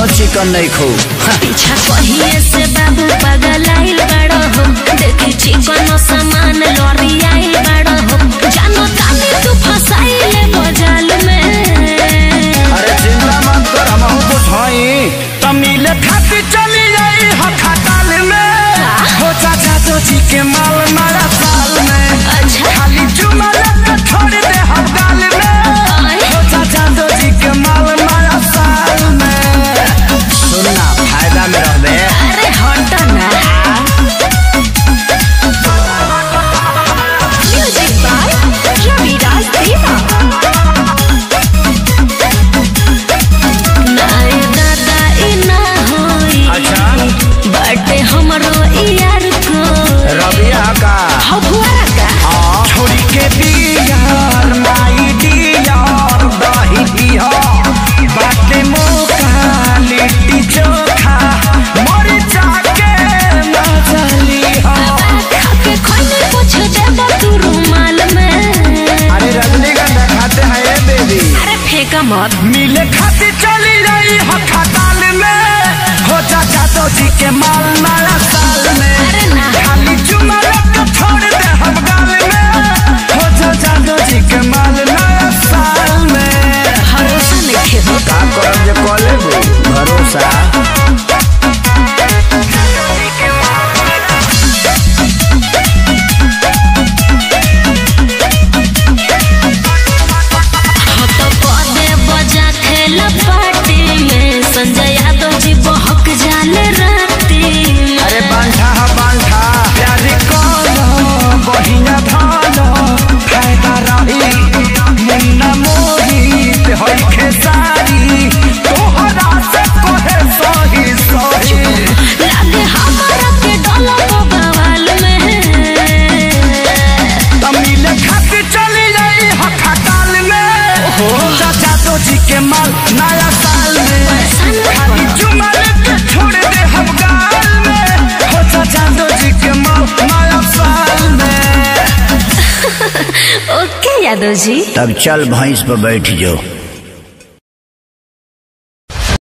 तनिको चिकन नहीं खो पीछा कहिए से बाबू पागल आइल बड़ो हो देखी चिकन सामान लॉरी आइल बड़ो हो जानो ताली तू फसाइले बजाल में अरे चिंता मत कर हम बुझाई तमिले खाती चली जाई ह खटाल में हो चाचा तो जी के माल मारा साल में अच्छा खाली चुमा लेके छोड़ दे हम गाल में हो चाचा तो जी के माल मारा साल में सुनना फायदा में रहबे अरे हट ना म्यूजिक बाय रविराज देवा नाय दादा ई ना होई अच्छा बटे हमरो ई यार को रबिया का हौ फुआरा का हाँ, छोड़ी के बियार माई डियार दही पिया बाटे मौका लिट्टी चोखा मर जाके मजली हो खाके खोले कुछ देबो तू रुमाल में अरे रजनीगंधा खाते हैं ये बेबी अरे फेंका मत मिले खाती चली रही हो खटाल में हो चाचा तो जी के माल नया साल में अरे ना खाली चुमा लेके छोड़ दे हम गाल में हो चाचा तो जी के माल नया साल में भरोसा नहीं खेबो का करब जे कॉले भरोसा हो तो पदे बजा खेल पार्टी में संजय यादव जी बहक जाले राती में। अरे बांधा हा बांधा प्यारी कलो बहिना धालो फायदा रही मुन्ना मोहित होई खेसारी तोहरा से कोहे सही सही लागे हमारा के डोला बवाल में तमिल खाती चली जाई ह खटाल में हो चाचा तो जी के माल नया साल में खाली चुमा लेके छोड़ दे हम गाल में हो चाचा तो जी के माल नया साल में ओके यादव जी तब चल भैंस पर बैठ जाओ